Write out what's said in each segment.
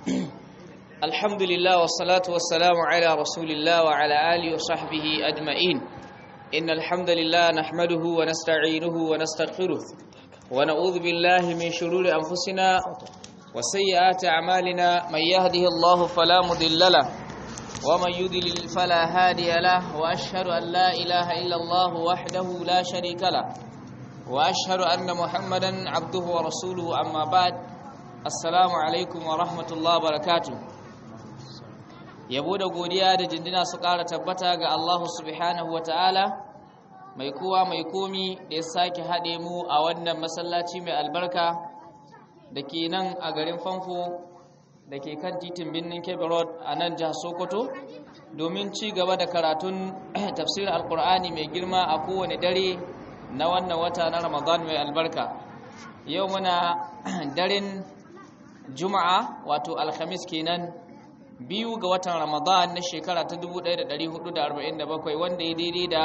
الحمد لله والصلاة والسلام على رسول الله وعلى آله وصحبه أجمعين إن الحمد لله نحمده ونستعينه ونستغفره ونعوذ بالله من شرور أنفسنا وسيئات أعمالنا من يهده الله فلا مضل له ومن يضلل فلا هادي له وأشهد أن لا إله إلا الله وحده لا شريك له وأشهد أن محمدا عبده ورسوله أما بعد assalamu alaikum wa rahmatullahi wa barakatu yabo da godiya da jindina su ƙara tabbata ga Allah subhanahu wa ta'ala mai kowa mai komi da ya sake haɗe mu a wannan masallaci mai albarka da ke nan a garin famfo da ke kan titin birnin kebe road a nan jihar sokoto domin ci gaba da karatun tafsirin alkur'ani mai girma a kowane dare na wannan wata na ramadan mai albarka yau muna daren juma'a wato alhamis kenan biyu ga watan ramadan na shekara ta 1447 wanda ya daidai da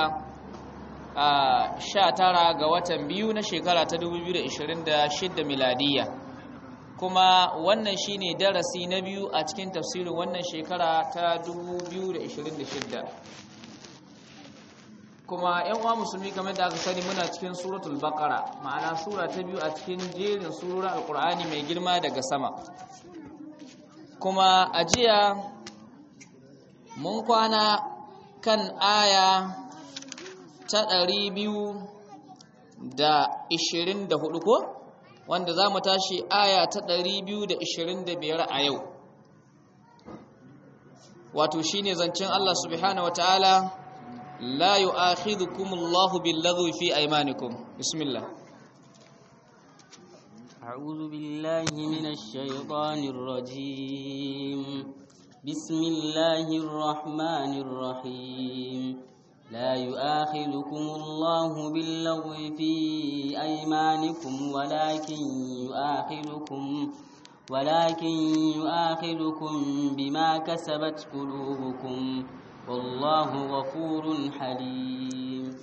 sha tara ga watan biyu na shekara ta 2026 miladiya kuma wannan shine darasi na biyu a cikin tafsirin wannan shekara ta 2026 kuma yan uwa musulmi kamar da aka sani muna cikin suratul baqara ma'ana sura ta biyu a cikin jerin surorin alqur'ani mai girma daga sama kuma a jiya mun kwana kan aya ta 224 ko wanda za mu tashi aya ta 225 a yau wato shine zancen Allah subhanahu wataala لا يؤاخذكم الله باللغو في أيمانكم بسم الله أعوذ بالله من الشيطان الرجيم بسم الله الرحمن الرحيم لا يؤاخذكم الله باللغو في أيمانكم ولكن يؤاخذكم ولكن يؤاخذكم بما كسبت قلوبكم والله غفور حليم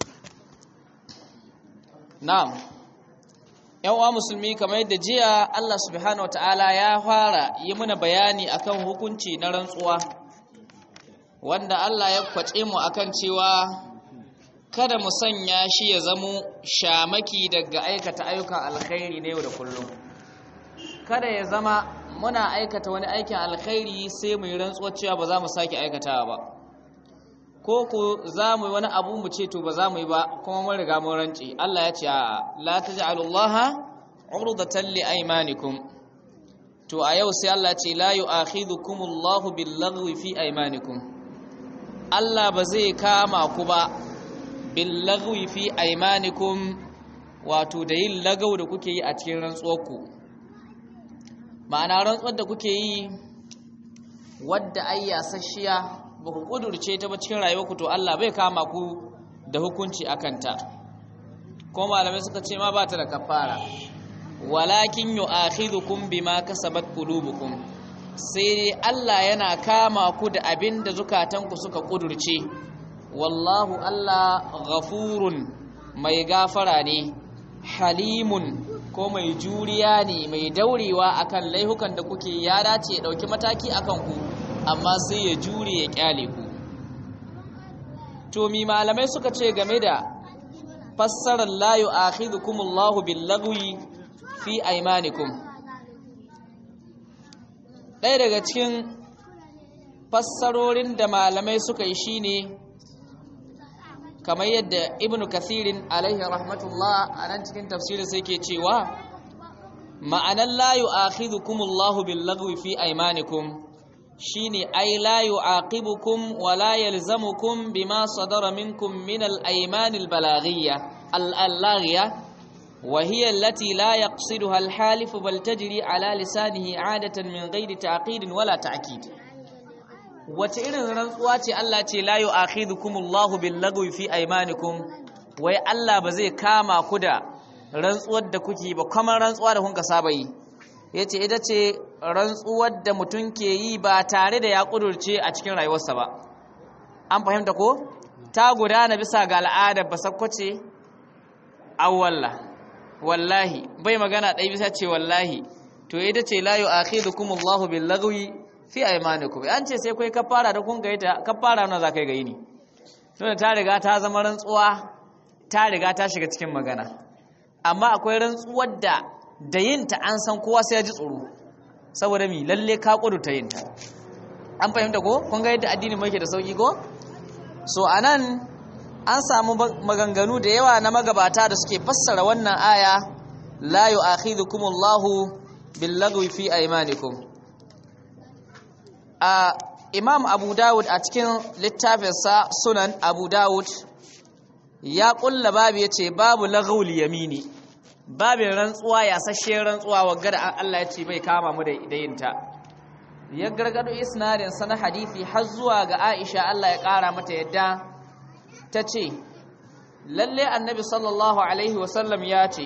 na'am yan uwa musulmi kamar yadda jiya Allah subhanahu wataala ya fara yi mana bayani akan hukunci na rantsuwa wanda Allah ya kwace mu akan cewa kada mu sanya shi ya zamo shamaki daga aikata ayyukan alkhairi na yau da kullum kada ya zama muna aikata wani aikin alkhairi sai mu yi rantsuwa cewa ba za mu sake aikatawa ba ko ku za mu yi wani abu mu ce to ba za mu yi ba kuma mun riga mun rance Allah ya ce a la taj'alullaha urdatan li aymanikum to a yau sai Allah ya ce la yu'akhidhukumullahu billaghwi fi aymanikum Allah ba zai kama ku ba billaghwi fi aymanikum wato da yin lagau da kuke yi a cikin rantsuwarku ma'ana rantsuwar da kuke yi wadda ayyasasshiya ba ku ƙudurce ta ba cikin rayuwarku to Allah bai kama ku da hukunci a kanta ko malamai suka ce ma ba ta da kafara walakin yu'akhidhukum bima kasabat qulubukum sai dai Allah yana kama ku da abin da zukatanku suka ƙudurce wallahu Allah ghafurun mai gafara ne halimun ko mai juriya ne mai daurewa akan laihukan da kuke ya dace ya dauki mataki akan ku amma sai ya jure ya kyale ku to mi malamai suka ce game da fassarar la yu'akhidhukumullahu billagwi fi aymanikum ɗaya daga cikin fassarorin da malamai suka yi shine kamar yadda ibnu kathirin alaihi rahmatullah a nan cikin tafsirin sai ke cewa ma'anar la yu'akhidhukumullahu billagwi fi aymanikum shine ai la yu'aqibukum wa la yalzamukum bima sadara minkum min al-ayman al-balaghiyya al-allaghiya wa hiya allati la yaqsiduha al-halif bal tajri ala lisanihi 'adatan min ghairi ta'qid wala ta'kid wace irin rantsuwa ce Allah ce la yu'akhidhukumullahu bil-lagwi fi aymanikum wai Allah ba zai kama ku da rantsuwar da kuke ba kamar rantsuwa da kun ka saba yi yace ita ce rantsuwar da mutum ke yi ba tare da ya kudurce a cikin rayuwarsa ba an fahimta ko ta gudana bisa ga al'adar basakwace awwalla wallahi bai magana ɗaya bisa ce wallahi to ita ce la yu'akhidukumullahu bil lagwi fi aymanikum an ce sai kai kafara da kun ga ita kafara na zakai ga yini tunda ta riga ta zama rantsuwa ta riga ta shiga cikin magana amma akwai rantsuwar da da yinta an san kowa sai ya ji tsoro saboda mi lalle ka kudu ta yinta an fahimta ko kun ga yadda addini mai da sauki ko so anan an samu maganganu da yawa na magabata da suke fassara wannan aya la yu'akhidhukumullahu billagwi fi aymanikum a imam abu dawud a cikin littafinsa sunan abu dawud ya kulla babu yace babu laghul yamini babin rantsuwa ya sashe rantsuwa wagga da Allah ya ce bai kama mu da idayinta ya gargado isnadin sana hadisi har zuwa ga Aisha Allah ya kara mata yadda ta ce lalle annabi sallallahu alaihi wasallam ya ce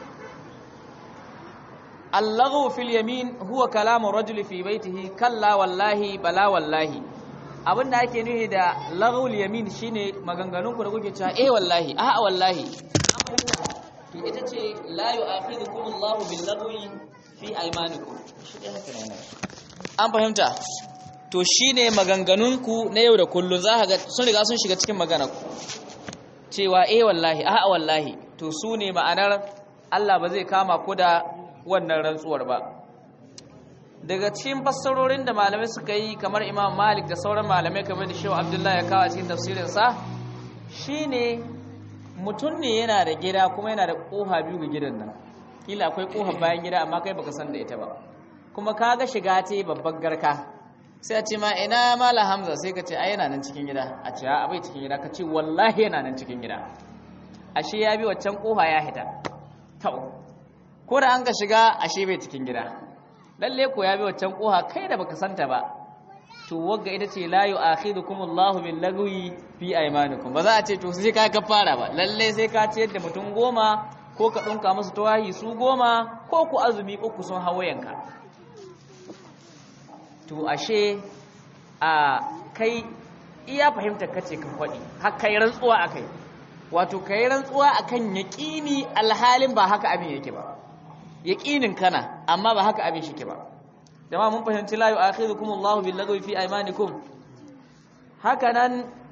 allahu fil yamin huwa kalamu rajuli fi baitihi kalla wallahi bala wallahi abinda ake nufi da laghul yamin shine maganganunku da kuke cewa eh wallahi a'a wallahi to ita ce la yu'akhidukum Allahu bil lagwi fi aymanikum an fahimta to shine maganganunku na yau da kullun za ka ga sun riga sun shiga cikin magana ku cewa eh wallahi a'a wallahi to su ne ma'anar Allah ba zai kama ku da wannan rantsuwar ba daga cikin fassarorin da malamai suka yi kamar Imam Malik da sauran malamai kamar da Shehu Abdullahi ya kawo a cikin tafsirin sa shine mutum ne yana da gida kuma yana da koha biyu ga gidan nan kila akwai koha bayan gida amma kai baka san da ita ba kuma kaga shiga ta babbar garka sai a ce ma ina mala hamza sai ka ce ai yana nan cikin gida a ce a bai cikin gida ka ce wallahi yana nan cikin gida ashe ya bi waccan kofa ya hita tau ko da an ka shiga ashe bai cikin gida lalle ko ya bi waccan kofa kai da baka santa ba to wagga ita ce la yu'akhidukum Allahu bil lagwi fi aymanikum ba za a ce to sai ka kafara ba lalle sai ka ciyar da mutum goma ko ka dunka musu tawahi su goma ko ku azumi uku sun hawayenka to ashe a kai iya fahimtar kace ka faɗi har kai rantsuwa akai wato kai rantsuwa akan yaqini alhalin ba haka abin yake ba yaqinin kana amma ba haka abin shike ba jama'a mun fahimci la yu'akhidhukum Allahu bil lagwi fi aymanikum haka nan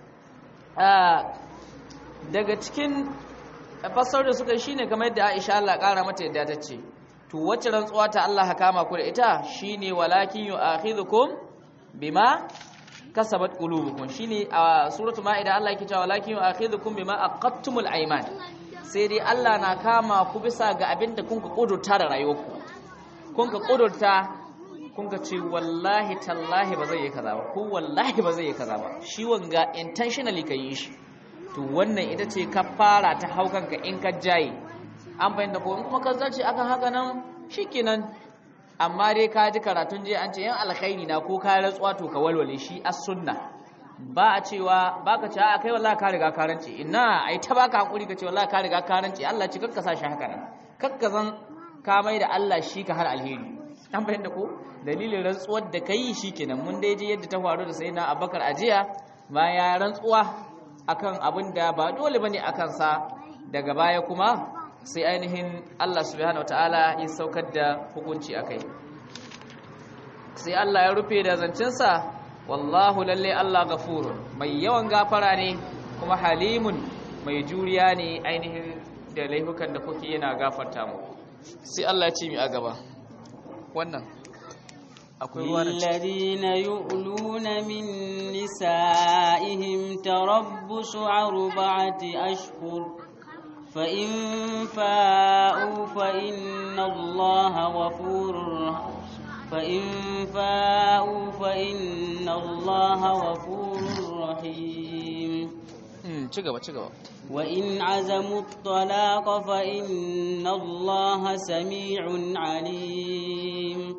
daga cikin fasar da suka shine kamar yadda Aisha Allah kara mata yadda ta ce to wacce rantsuwa ta Allah ha kama ku da ita shine walakin yu'akhidhukum bima kasabat qulubukum shine a suratul maida Allah yake cewa walakin yu'akhidhukum bima aqattumul ayman sai dai Allah na kama ku bisa ga abinda kun ka kudurta da rayuwarku kun ka kudurta kun ka ce wallahi tallahi ba zai yi kaza ba ko wallahi ba zai yi kaza ba shi wanga intentionally ka yi shi to wannan ita ce kafara ta haukanka in ka jaye an fahimta ko in kuma ka zarce akan haka nan shikenan amma dai ka ji karatun je an ce yan alkhairi na ko ka rantsuwa to ka walwale shi as sunna ba a cewa baka ce a kai wallahi ka riga ka rance ina ai ta baka hakuri ka ce wallahi ka riga ka rance Allah ci kakka sa shi haka nan kakka zan ka mai da Allah shi ka har alheri an fahimta ko dalilin rantsuwar da kai shikenan mun dai je yadda ta faru da sayyidina Abubakar ajiya bayan ya rantsuwa akan abin da ba dole bane akan sa daga baya kuma sai ainihin Allah subhanahu wataala ya saukar da hukunci akai sai Allah ya rufe da zancensa wallahu lalle Allah gafurun mai yawan gafara ne kuma halimun mai juriya ne ainihin da laifukan da kuke yana gafarta mu sai Allah ya ce mi a gaba wannan akwai ruwa الذين يؤلون من نسائهم تربص أربعة أشهر فإن فاءوا فإن الله غفور فإن فاءوا فإن الله غفور رحيم ci gaba ci gaba وإن عزموا الطلاق فإن الله سميع عليم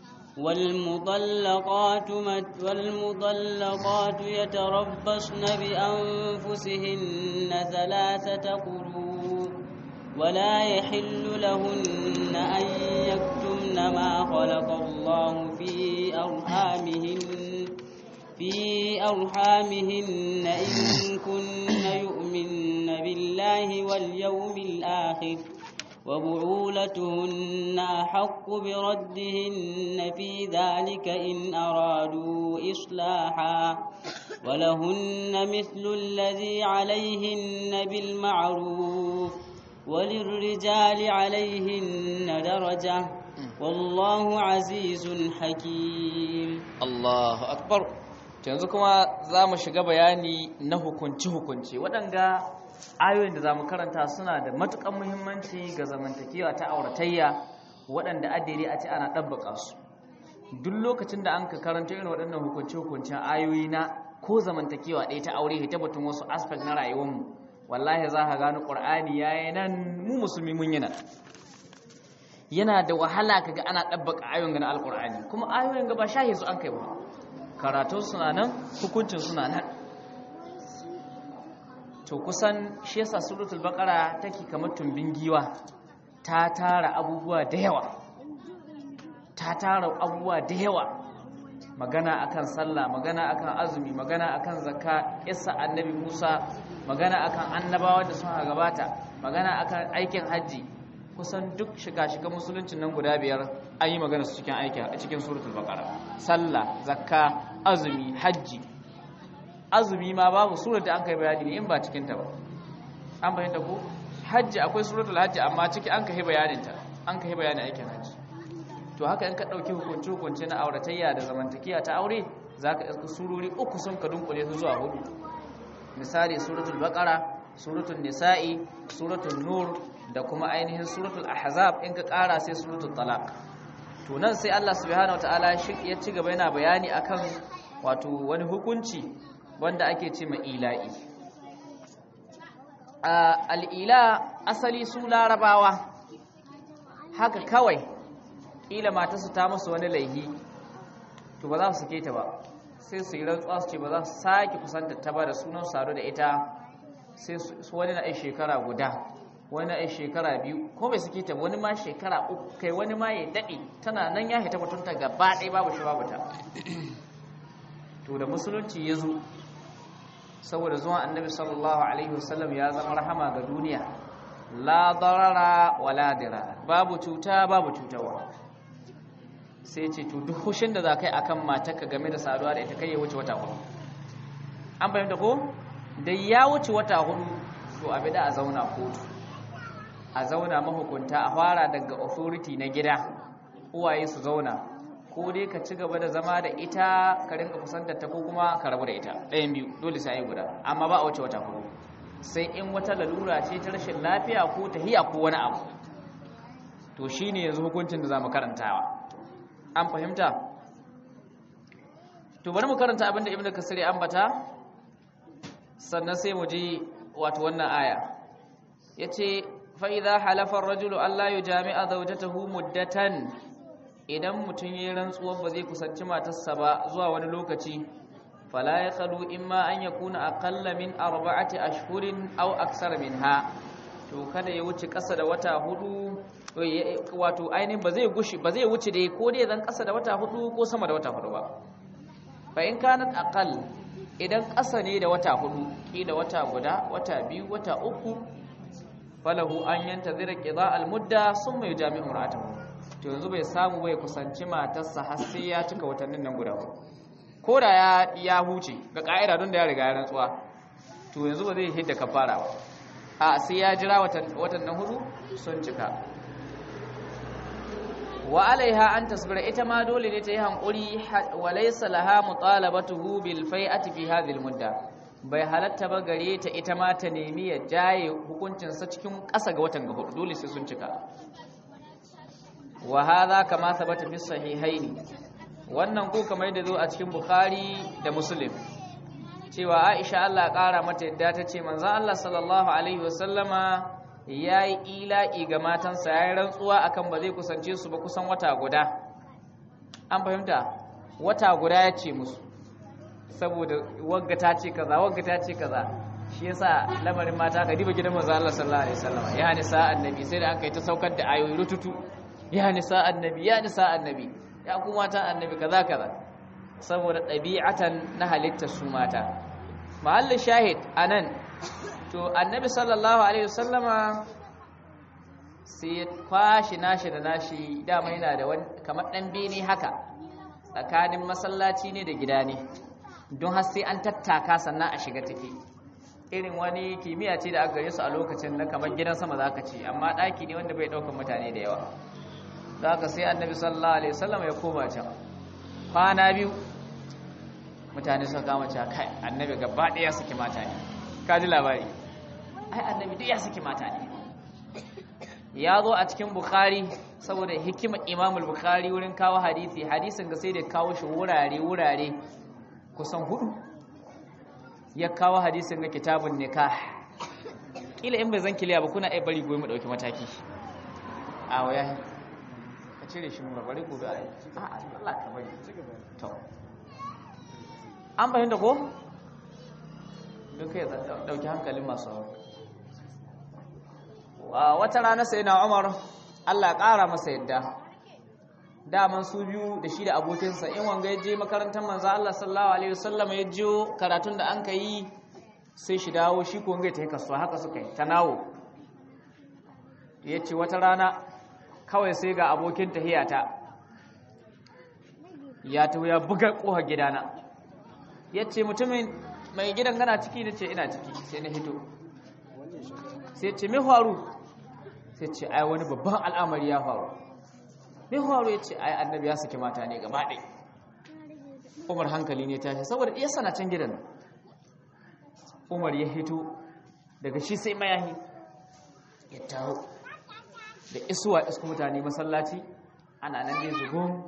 والمطلقات مت والمطلقات يتربصن بأنفسهن ثلاثة قروء ولا يحل لهن أن يكتمن ما خلق الله في أرحامهن في أرحامهن إن كن يؤمن بالله واليوم الآخر وبعولتهن أحق بردهن في ذلك إن أرادوا إصلاحا ولهن مثل الذي عليهن بالمعروف وللرجال عليهن درجة والله عزيز حكيم Allahu akbar yanzu kuma za mu shiga bayani na hukunci-hukunci waɗanga ayoyin da za mu karanta suna da matuƙan muhimmanci ga zamantakewa ta auratayya waɗanda adiri a ce ana ɗabbaƙa su duk lokacin da an ka karanta irin waɗannan hukunci-hukuncin ayoyi na ko zamantakewa ɗaya ta aure ta batun wasu aspect na rayuwarmu wallahi za ka gano ƙur'ani ya yi nan mu musulmi mun yi nan yana da wahala kaga ana ɗabbaka ayoyin ga na alƙur'ani kuma ayoyin ga ba shahi su an kai ba karatun suna nan hukuncin suna nan to kusan shi yasa suratul baqara take kamar tumbin giwa ta tara abubuwa da yawa ta tara abubuwa da yawa magana akan sallah magana akan azumi magana akan zakka isa annabi Musa magana akan annabawa da suka gabata magana akan aikin haji kusan duk shiga-shiga musuluncin nan guda biyar an yi magana su cikin aiki a cikin suratul baqara sallah zakka azumi hajji azumi ma babu surar da an kai bayani ne in ba cikin ta ba an bayyana ko hajji akwai suratul hajji amma ciki an kai bayanin ta an kai bayanin aikin hajji to haka in ka dauki hukunci hukunci na auratayya da zamantakiya ta aure zaka iska surori uku sun ka dunkule su zuwa hudu misali suratul baqara suratul nisa'i suratul nur da kuma ainihin suratul ahzab in ka kara sai suratul talaq to nan sai Allah subhanahu wataala shi ya ci gaba yana bayani akan wato wani hukunci wanda ake ce ma ila'i al'ila asali su larabawa haka kawai ƙila matarsu ta musu wani laihi to ba za su sake ta ba sai su yi rantsuwa su ce ba za su sake kusanta ta ba da sunan sadu da ita sai su wani na shekara guda wani na shekara biyu ko bai sake ta wani ma shekara uku kai wani ma ya daɗe tana nan ya hita mutunta gaba ɗaya babu shi babu ta to da musulunci ya zo saboda zuwan annabi sallallahu alaihi wasallam ya zama rahama ga duniya la darara wala dira babu cuta babu cutarwa sai ce to duk hushin da za kai akan matarka game da saduwa da ita kai ya wuce wata hudu an fahimta ko da ya wuce wata hudu to abi da a zauna kotu a zauna mahukunta a fara daga authority na gida uwaye su zauna ko dai ka ci gaba da zama da ita ka rinka kusantar ta ko kuma ka rabu da ita ɗayan biyu dole sai guda amma ba a wuce wata hudu sai in wata lalura ce ta rashin lafiya ko tahiya ko wani abu to shine yanzu hukuncin da zamu karantawa an fahimta to bari mu karanta abin da ibnu kasir ya ambata sannan sai mu ji wato wannan aya yace fa idza halafa ar-rajulu alla yujami'a zawjatahu muddatan idan mutum yi rantsuwar ba zai kusanci matarsa ba zuwa wani lokaci fala ya kalu imma an ya kuna akalla min arba'ati ashhurin aw aksara minha to kada ya wuce ƙasa da wata hudu wato ainihin ba zai gushi ba zai wuce dai ko dai zan ƙasa da wata hudu ko sama da wata hudu ba fa in kanat aqall idan ƙasa ne da wata hudu kila wata guda wata biyu wata uku falahu an yantazira qida al-mudda summa yujami'u ra'atahu to yanzu bai samu bai kusanci matarsa har sai ya cika watannin nan guda ko da ya ya huce ga ka'ida don da ya riga ya rantsuwa to yanzu ba zai hidda kafara ba a sai ya jira watan nan hudu sun cika wa alaiha an tasbira ita ma dole ne ta yi hankuri wa laysa laha mutalabatuhu bil fai'ati fi hadhihi al mudda bai halatta ba gare ta ita ma ta nemi ya jaye hukuncinsa cikin ƙasa ga watan ga hudu dole sai sun cika wa hadha kama thabata fi sahihaini wannan ko kamar da zo a cikin bukhari da muslim cewa aisha Allah ƙara mata yadda ta ce manzon Allah sallallahu alaihi wasallama yayi ila'i ga matansa yayi rantsuwa akan ba zai kusance su ba kusan wata guda an fahimta wata guda ya ce musu saboda wagga ta ce kaza wagga ta ce kaza shi yasa lamarin mata ka diba gidan manzon Allah sallallahu alaihi wasallama ya nisa annabi sai da an kai ta saukar da ayoyi rututu ya nisa annabi ya nisa annabi ya ku mata annabi kaza kaza saboda ɗabi'atan na halittar su mata mahallin shahid anan to annabi sallallahu alaihi wasallama sai ya kwashi nashi da nashi dama yana da wani kamar ɗan bene haka tsakanin masallaci ne da gida ne don har sai an tattaka sannan a shiga take irin wani kimiyya ce da aka gare su a lokacin na kamar gidan sama za ka ce amma ɗaki ne wanda bai ɗaukar mutane da yawa za ka sai annabi sallallahu alaihi wasallam ya koma can kwana biyu mutane suka kama cewa kai annabi gaba ɗaya suke mata ne ka ji labari ai annabi duk ya suke mata ne ya zo a cikin bukhari saboda hikimar imamul bukhari wurin kawo hadisi hadisin ga sai da kawo shi wurare wurare kusan hudu ya kawo hadisin ga kitabun nikah kila in bai zan kiliya ba kuna ai bari goyi mu dauki mataki a waya ka cire shi mu bari gobe a yi a Allah ka bari to an fahimta ko duka ya dauki hankalin masu wata rana sai na umar allah ƙara masa yadda daman su biyu da shi da abokinsa in wanga ya je makarantar manza allah sallallahu alaihi wasallam ya jiyo karatun da an ka yi sai shi dawo shi ko wanga ta yi kasuwa haka suka yi ta nawo ya ce wata rana kawai sai ga abokin tahiyata ya taho ya buga ƙoha gidana ya ce mutumin mai gidan gana ciki da ce ina ciki sai na hito sai ce mai faru sai ce ai wani babban al'amari ya faru mai faru ya ce ai annabi ya saki mata ne gaba ɗai umar hankali ne tashi saboda iya sana can gidan umar ya hito daga shi sai mayahi ya taho da isuwa isku mutane masallaci ana nan ne zugun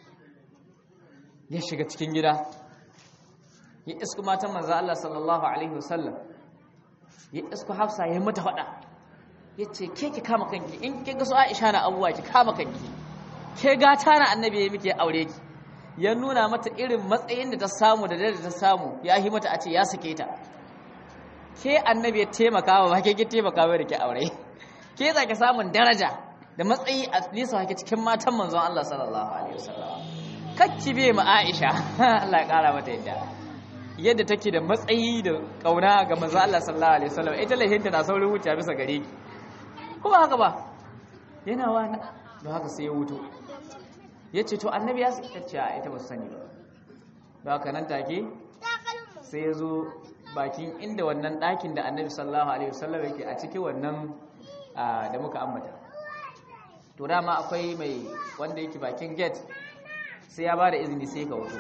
ya shiga cikin gida ya isku matan manzo Allah sallallahu alaihi wasallam ya isku Hafsa ya mata fada yace ke ki kama kanki in ke ga su Aisha na abuwa ki kama kanki ke gata na annabi ya miki aure ki ya nuna mata irin matsayin da ta samu da da ta samu ya yi mata a ce ya sake ta ke annabi ya taimaka wa ba ke ki taimaka wa da ke aure ke za ki samun daraja da matsayi a nisa hake cikin matan manzon Allah sallallahu alaihi wasallam kakki be ma Aisha Allah ya kara mata yadda yadda take da matsayi da kauna ga manzo Allah sallallahu alaihi wasallam ita lahinta na saurin wuce bisa gare ki kuma haka ba yana wani don haka sai ya wuto yace to annabi ya ce a ita ba su sani ba don haka nan take sai ya zo bakin inda wannan ɗakin da annabi sallallahu alaihi wasallam yake a cikin wannan da muka ambata to dama akwai mai wanda yake bakin gate sai ya ba da izini sai ka wuto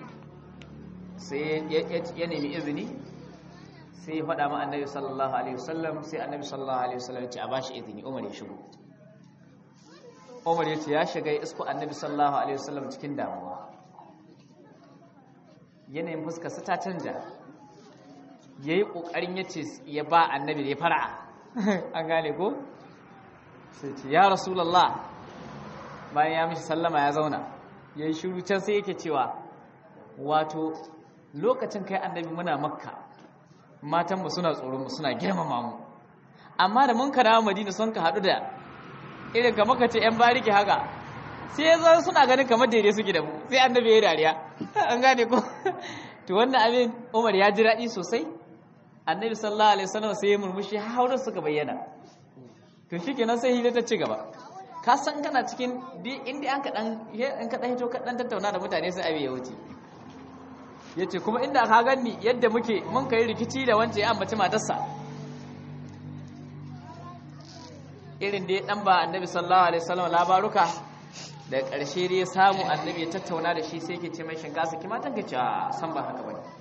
sai ya nemi izini sai ya faɗa ma annabi sallallahu alaihi wasallam sai annabi sallallahu alaihi wasallam ya ce a bashi izini umar ya shigo umar ya ce ya shiga ya isko annabi sallallahu alaihi wasallam cikin damuwa yanayin fuskar sa ta canja ya yi ƙoƙarin ya ce ya ba annabi da ya fara an gane ko sai ce ya rasulallah bayan ya mishi sallama ya zauna ya yi shiru can sai yake cewa wato lokacin kai annabi muna makka matanmu suna tsoronmu suna girmama mu amma da mun karawa madina sun ka haɗu da irin ka maka ce 'yan bariki haka sai ya zo suna ganin kamar daidai suke da mu sai annabi ya yi dariya an gane ko to wannan abin umar ya ji daɗi sosai annabi sallallahu alaihi wasallam sai ya murmushi har suka bayyana to shikenan sai hira ta ci gaba ka san kana cikin inda an ka dan in ka dan hito ka dan tattauna da mutane sai abin ya wuce yace kuma inda ka ganni yadda muke mun kai rikici da wance ya ambaci matarsa irin da ya dan ba annabi sallallahu alaihi wasallam labaruka da ƙarshe dai ya samu annabi ya tattauna da shi sai ke ce mai shinkasa ki matan ka ce a san ba haka bane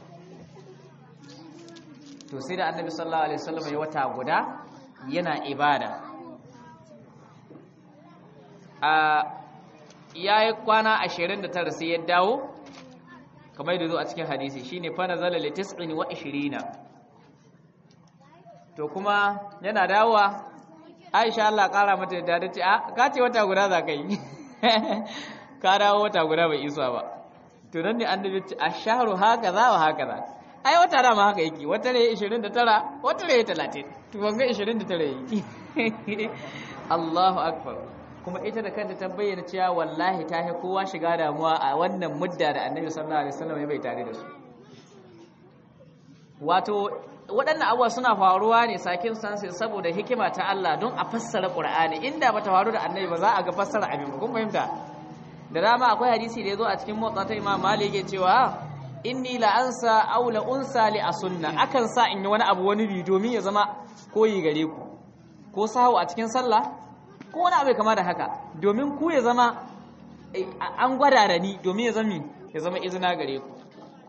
to sai da annabi sallallahu alaihi wasallam ya wata guda yana ibada a yayi kwana 29 sai ya dawo kamar yadda zo a cikin hadisi shine fa nazala li 29 to kuma yana dawowa Aisha Allah kara mata da ta ce a ka ce wata guda za ka yi ka dawo wata guda bai isa ba to nan ne annabi ce ashharu haka za wa haka za ai wata dama haka yake wata ne 29 wata ne 30 to wanga 29 yake Allahu akbar kuma ita da kanta ta bayyana cewa wallahi ta yi kowa shiga damuwa a wannan mudda da annabi sallallahu alaihi wasallam ya bai tare da su wato waɗannan abubuwa suna faruwa ne sakin sansu saboda hikima ta Allah don a fassara Qur'ani inda bata faru da annabi ba za a ga fassara abin kun fahimta da dama akwai hadisi da yazo a cikin motsa ta Imam Malik yake cewa inni la ansa aw la unsa li asunna akan sa in yi wani abu wani bi domin ya zama koyi gare ku ko sahu a cikin sallah ko wani abu kama da haka domin ku ya zama an gwada da ni domin ya zama ya zama izina gare ku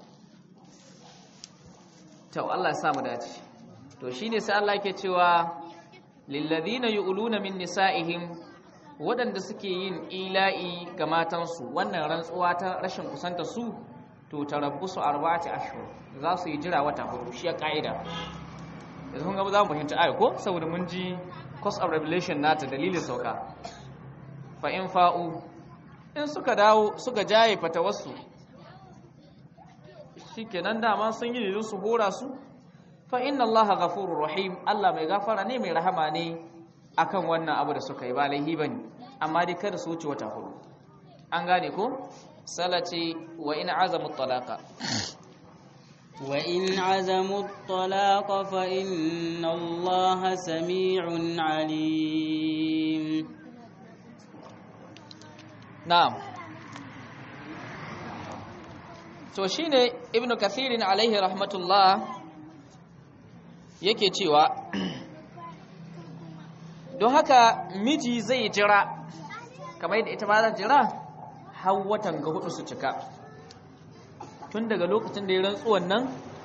to Allah ya sa mu dace to shine sai Allah yake cewa lilladhina yu'luna min nisa'ihim waɗanda suke yin ila'i ga matansu wannan rantsuwa ta rashin kusanta su to tarabbusu arba'ati ashhur za su yi jira wata hudu shi ya kaida yanzu kun ga za mu fahimci ayo ko saboda mun ji cause of revelation nata dalilin sauka fa in fa'u in suka dawo suka jaye fatawarsu shikenan dama sun yi lilin su hora su fa inna allaha ghafurur rahim Allah mai gafara ne mai rahama ne akan wannan abu da suka yi ba laihi bane amma dai kada su wuce wata hudu an gane ko salati wa in azamu talaqa wa in azamu talaqa fa inna allaha sami'un alim na'am to shine ibnu kathirin alaihi rahmatullah yake cewa don haka miji zai jira kamar yadda ita ma za jira har watan ga hudu su cika tun daga lokacin da ya rantsuwan nan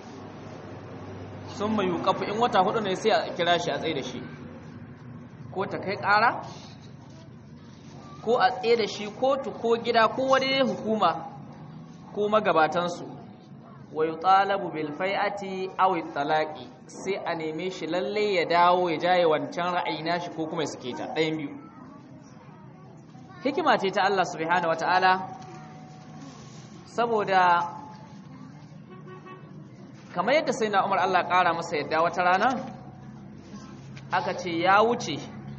sun mai yukafu in wata hudu ne sai a kira shi a tsaye da shi ko ta kai kara ko a tsaye da shi kotu ko gida ko wani hukuma ko magabatansu wa yutalabu bil fai'ati aw talaqi sai a neme shi lalle ya dawo ya jaye wancan ra'ayi nashi ko kuma ya sake ta ɗayan biyu hikima ce ta Allah subhanahu wataala saboda kamar yadda sai na Umar Allah ƙara masa yadda wata rana aka ce ya wuce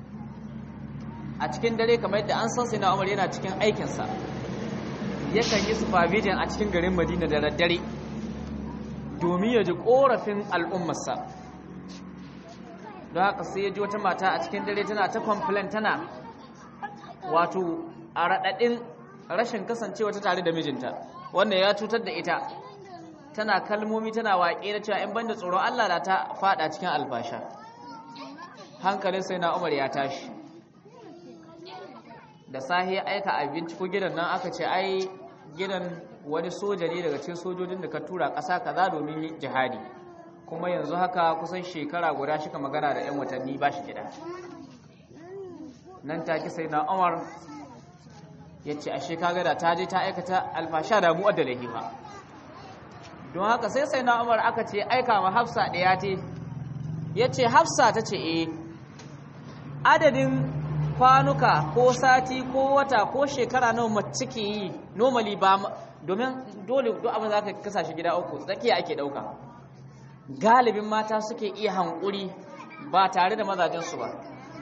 a cikin dare kamar yadda an san sai na Umar yana cikin aikinsa yakan yi supervision a cikin garin Madina da daddare domin ya ji korafin al'ummarsa don haka sai ya ji wata mata a cikin dare tana ta complain tana wato a raɗaɗin rashin kasancewa ta tare da mijinta wannan ya cutar da ita tana kalmomi tana waƙe da cewa in banda tsoron Allah da ta faɗa cikin albasha hankalin sai na umar ya tashi da sahi aika abinci ko gidan nan aka ce ai gidan wani soja ne daga cikin sojojin da ka tura ƙasa kaza domin jihadi kuma yanzu haka kusan shekara guda shi ka magana da 'yan watanni ba shi gida nan take sai na umar ya ce a shekaga da ta je ta aikata alfasha da mu'adda lahi ba don haka sai sai na umar aka ce aika ma hafsa ɗaya te ya ce hafsa ta ce eh adadin kwanuka ko sati ko wata ko shekara nawa mace ke yi normally ba domin dole duk abin za ka kasa shi gida uku tsakiya ake ɗauka galibin mata suke iya hankuri ba tare da mazajensu ba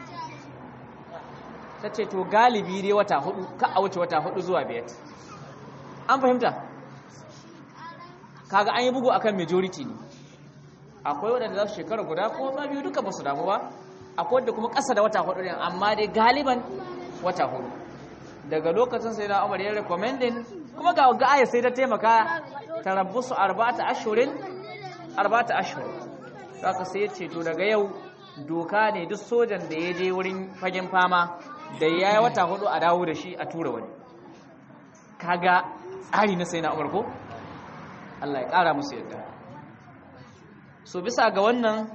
ta ce to galibi dai wata hudu ka a wuce wata hudu zuwa biyar an fahimta kaga an yi bugu akan majority ne akwai waɗanda za su shekara guda ko ma biyu duka ba su damu ba akwai wadda kuma ƙasa da wata hudu ne amma dai galiban wata hudu daga lokacin sai na umar ya recommending kuma ga ga aya sai ta taimaka tarabbusu arba'ata ashhurin arba'ata ashhur saka sai ya ce to daga yau doka ne duk sojan da ya je wurin fagen fama da ya yi wata hudu a dawo da shi a tura wani kaga tsari na sai na umar ko Allah ya kara musu yadda so bisa ga wannan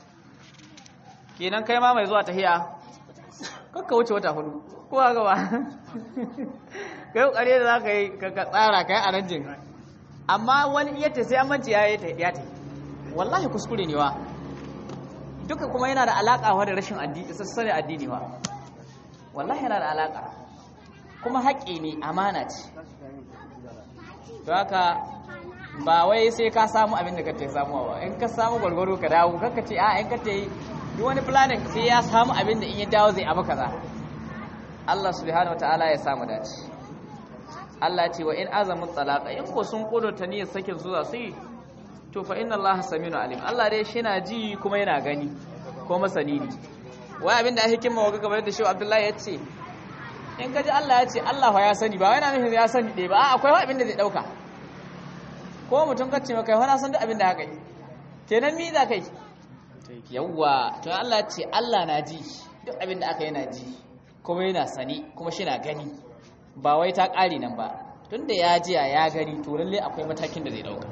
kenan kai ma mai zuwa tahiya kakka wuce wata hudu kowa gaba kai kokari da za ka yi ka tsara kai a ranjin amma wani iya ta sai amince ya yi ya ta wallahi kuskure ne wa duka kuma yana da alaka wa da rashin addini sassare addini wa wallahi yana da alaka kuma haƙƙi ne amana ce to haka ba wai sai ka samu abin da kake samuwa ba in ka samu gwargwaro ka dawo kanka ce a in ka ta yi duk wani planning sai ya samu abin da in ya dawo zai abu kaza Allah subhanahu wataala ya samu dace Allah ce wa in azamu talaqa in ko sun kudurta niyyar sakin zuwa su to fa inna allaha saminu alim Allah dai shi na ji kuma yana gani ko masani ne wai abinda a hikima wa kamar yadda shi Abdullahi ya ce in ka ji Allah ya ce Allah fa ya sani ba wai na nufin ya sani ɗaya ba a akwai wa abinda zai ɗauka ko mutum ka ce maka wani san duk abinda haka yi kenan mi za kai yawwa to Allah ya ce Allah na ji duk abinda aka yana ji kuma yana sani kuma shi na gani ba wai ta ƙari nan ba tunda ya jiya ya gani to lalle akwai matakin da zai ɗauka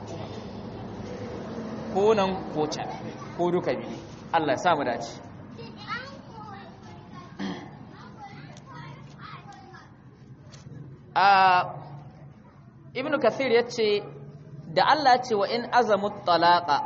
ko nan ko can ko duka biyu Allah ya samu dace a ibn kathir ya ce da Allah ya ce wa in azamu talaqa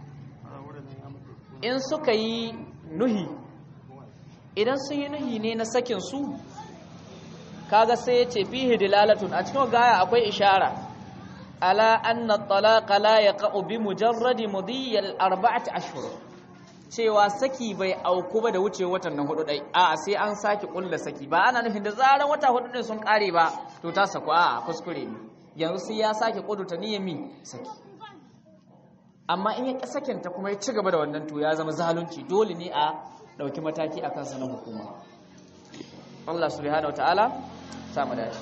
in suka yi nuhi idan sun yi nuhi ne na sakin su kaga sai ya ce fihi dilalatun a cikin gaya akwai ishara ala anna talaqa la yaqa'u bi mujarradi mudiyyi al-arba'ati ashhur cewa saki bai auku ba da wuce watan nan hudu dai a sai an saki kulla saki ba ana nufin da zaran wata hudu din sun kare ba to ta saku a kuskure ne yanzu sai ya saki kudurta niyyar mi saki amma in ya sakin ta kuma ya ci gaba da wannan to ya zama zalunci dole ne a dauki mataki akan sa na hukuma Allah subhanahu wataala samu dace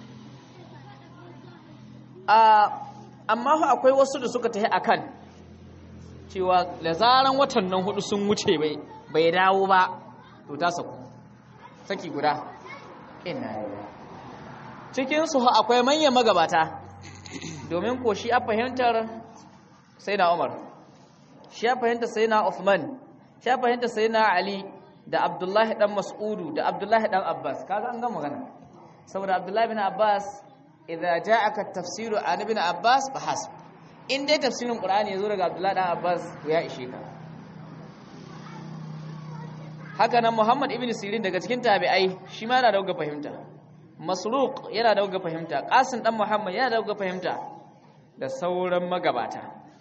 a amma akwai wasu da suka tafi akan cewa da zaran watan nan hudu sun wuce bai bai dawo ba to ta saku saki guda ina cikin su akwai manyan magabata domin ko shi a fahimtar sai na Umar shi a fahimtar sai na Uthman shi a fahimtar sai na Ali da Abdullahi dan Mas'udu da Abdullahi dan Abbas kaga an ga magana saboda Abdullahi bin Abbas idza ja'aka tafsiru an ibn Abbas fa hasb in dai tafsirin Qur'ani yazo daga Abdullahi dan Abbas to ya ishe ka haka nan Muhammad ibn Sirin daga cikin tabi'ai shi ma yana da ga fahimta Masruq yana da ga fahimta Qasim dan Muhammad yana da ga fahimta da sauran magabata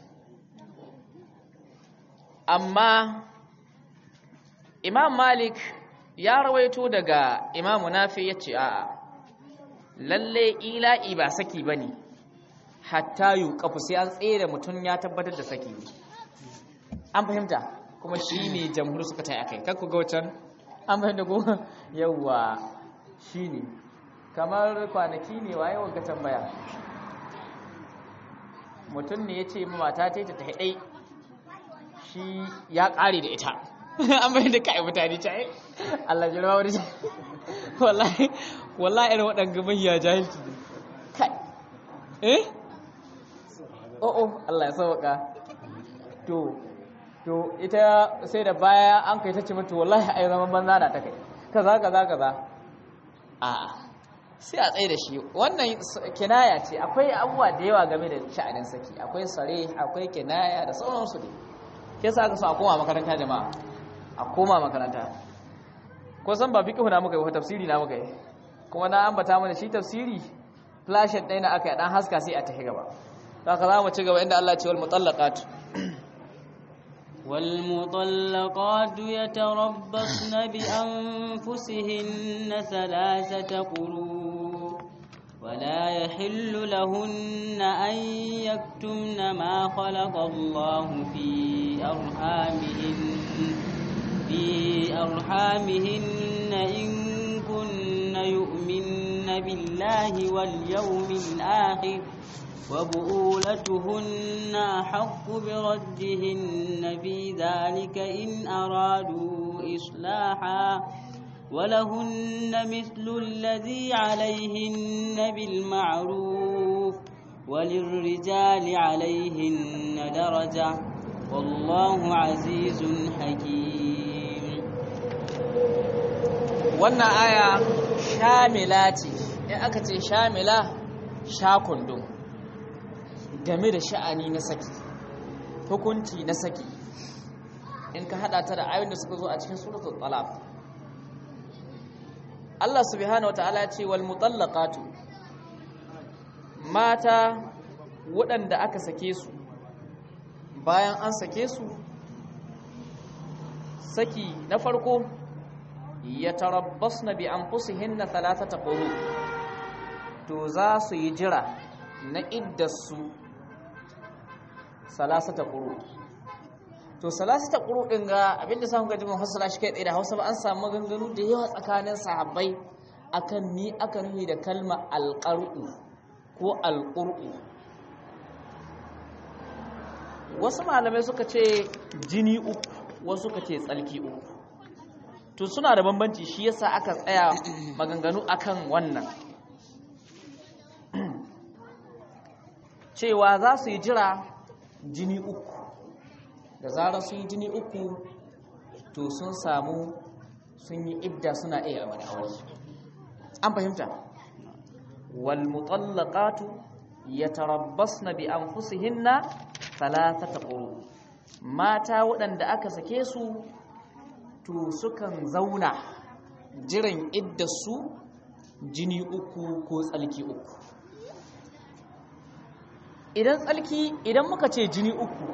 amma Imam Malik ya rawaito daga Imam Nafi yace a'a lalle ila'i ba saki bane hatta yuqafu sai an tsere mutun ya tabbatar da saki an fahimta kuma shine jamhur suka tayi akai kar ku ga wancan an fahimta ko yawa shine kamar kwanaki ne waye wanga tambaya mutum ne yace ma mata ta ta haɗai shi ya ƙare da ita an bai da kai mutane ta Allah jirma wani wallahi wallahi irin waɗanda mahiya jahilci ne kai eh oh oh Allah ya sauka to to ita sai da baya an kai ta ce mata wallahi ai zaman banza na ta kai kaza kaza kaza a'a sai a tsaye da shi wannan kinaya ce akwai abubuwa da yawa game da sha'anin saki akwai sare akwai kinaya da sauransu ne ke sa aka so a koma makaranta jama'a a koma makaranta ko san ba fiqhu na muka yi ba tafsiri na muka yi kuma na ambata mana shi tafsiri flashet ɗaya na aka yi dan haska sai a tafi gaba haka za mu ci gaba inda Allah ya ce wal mutallaqat والمطلقات يتربصن بأنفسهن ثلاثة قروء ولا يحل لهن أن يكتمن ما خلق الله في أرحامهن في أرحامهن إن كن يؤمن بالله واليوم الآخر وبؤولتهن أحق بردهن في ذلك إن أرادوا إصلاحا ولهن مثل الذي عليهن بالمعروف وللرجال عليهن درجة والله عزيز حكيم wannan aya shamila ce in aka ce shamila shakundum game da sha'ani na saki hukunci na saki in ka hada ta da ayoyin da suka zo a cikin suratul talaq Allah subhanahu wataala ya ce wal mutallaqatu mata waɗanda aka sake su bayan an sake su saki na farko yatarabbasna bi anfusihinna thalathata quru to za su yi jira na iddarsu salasata quru to salasata quru din ga abinda samu ga jimin hasala shi kai tsaye da Hausa ba an samu maganganu da yawa tsakanin sahabbai akan ni aka nuni da kalma alqaru ko alquru wasu malamai suka ce jini uku wasu suka ce tsalki uku to suna da bambanci shi yasa aka tsaya maganganu akan wannan cewa za su yi jira jini uku da zarar sun yi jini uku to sun samu sun yi idda suna iya a aure an fahimta wal mutallaqatu yatarabbasna bi anfusihinna thalathata quru mata waɗanda aka sake su to sukan zauna jiran iddarsu jini uku ko tsalki uku idan tsalki idan muka ce jini uku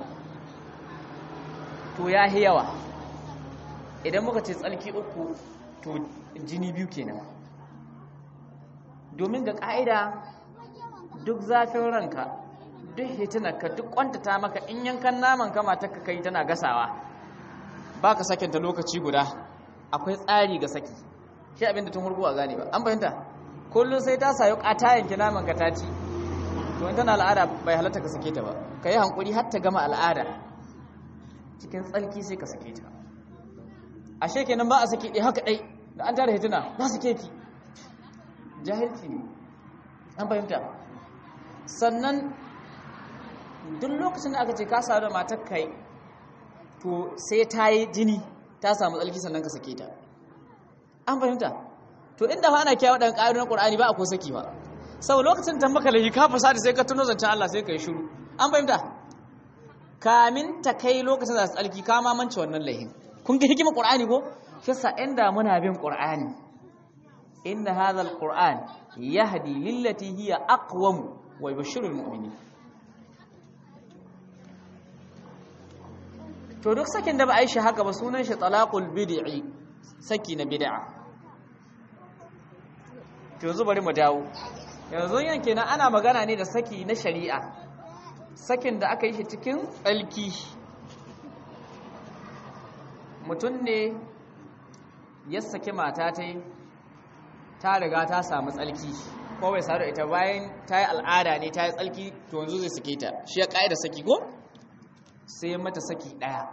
to ya yawa idan muka ce tsalki uku to jini biyu kenan domin ga ƙa'ida duk zafin ranka duk hitinarka duk kwantata maka in yankan naman kama ta kai tana gasawa ba ka sakinta lokaci guda akwai tsari ga saki shi abinda tun hurgu a gane ba an fahimta kullum sai ta sayo ƙata yanki naman ka ta ci to in tana al'ada bai halatta ka sake ta ba ka yi hankuri har ta gama al'ada cikin tsalki sai ka sake ta ashe kenan ba a sake ɗaya haka ɗai da an tara hituna na sake ki jahilci ne an fahimta sannan duk lokacin da aka ce ka sadu da matar kai to sai ta yi jini ta samu tsalki sannan ka sake ta an fahimta to inda fa ana kiyawa ɗan ƙa'idun ƙur'ani ba a ko saki ba sau lokacin da maka laifi ka fasa da sai ka tuno zancen Allah sai ka yi shiru an fahimta kamin ta kai lokacin da tsalki ka mamance wannan laifin kun ga hikimar ƙur'ani ko shi sa inda muna bin ƙur'ani inna hadha alquran yahdi lillati hiya aqwam wa yubashshiru almu'minin to duk sakin da ba a yi shi haka ba sunan shi talaqul bid'i saki na bid'a to yanzu bari mu dawo yanzu yanke na ana magana ne da saki na shari'a sakin da aka yi shi cikin tsalki mutum ne ya saki mata ta yi ta riga ta samu tsalki ko bai sadu ita bayan ta yi al'ada ne ta yi tsalki to yanzu zai sake ta shi ya ƙa'ida saki ko sai mata saki ɗaya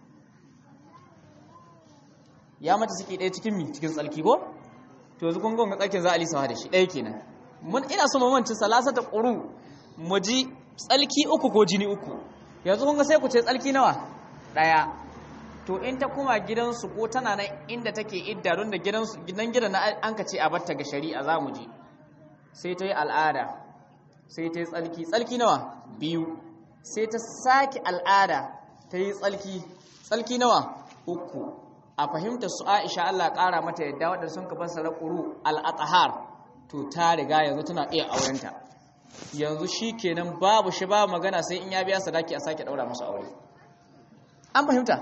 ya mata saki ɗaya cikin mi cikin tsalki ko to yanzu kun gonga tsakin za a lisa da shi ɗaya kenan mun ina so mamancin salasa ta ƙuru mu ji tsalki uku ko jini uku yanzu kun ga sai ku ce tsalki nawa ɗaya to in ta kuma gidansu ko tana nan inda take idda don da gidansu gidan gidan an ka ce a batta ga shari'a za mu je sai ta yi al'ada sai ta yi tsalki tsalki nawa biyu sai ta sake al'ada ta yi tsalki tsalki nawa uku a fahimta su aisha Allah ƙara mata yadda waɗanda sun ka fassara ƙuru al'atahar to ta riga yanzu tana iya aurenta yanzu shi kenan babu shi babu magana sai in ya biya sadaki a sake ɗaura musu aure an fahimta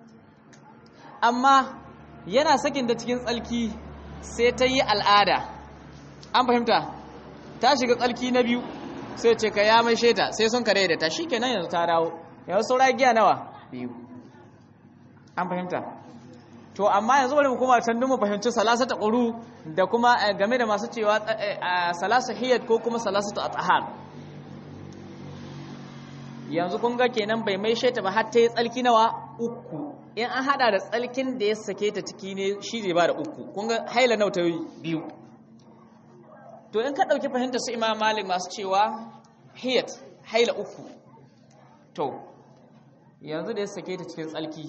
amma yana sakin da cikin tsalki sai ta yi al'ada an fahimta ta shiga tsalki na biyu sai ce ka ya mai sheta sai sun kare da ta shi kenan yanzu ta dawo yanzu saura giya nawa biyu an fahimta to amma yanzu bari mu kuma can mu fahimci salasata quru da kuma game da masu cewa salasu hiyat ko kuma salasatu athhar yanzu kun ga kenan bai mai sheta ba har ta yi tsalki nawa uku in an hada da tsalkin da ya sake ta ciki ne shi zai ba da uku kun ga haila nau ta biyu to in ka ɗauki fahimta su imam malik masu cewa hiyat haila uku to yanzu da ya sake ta cikin tsalki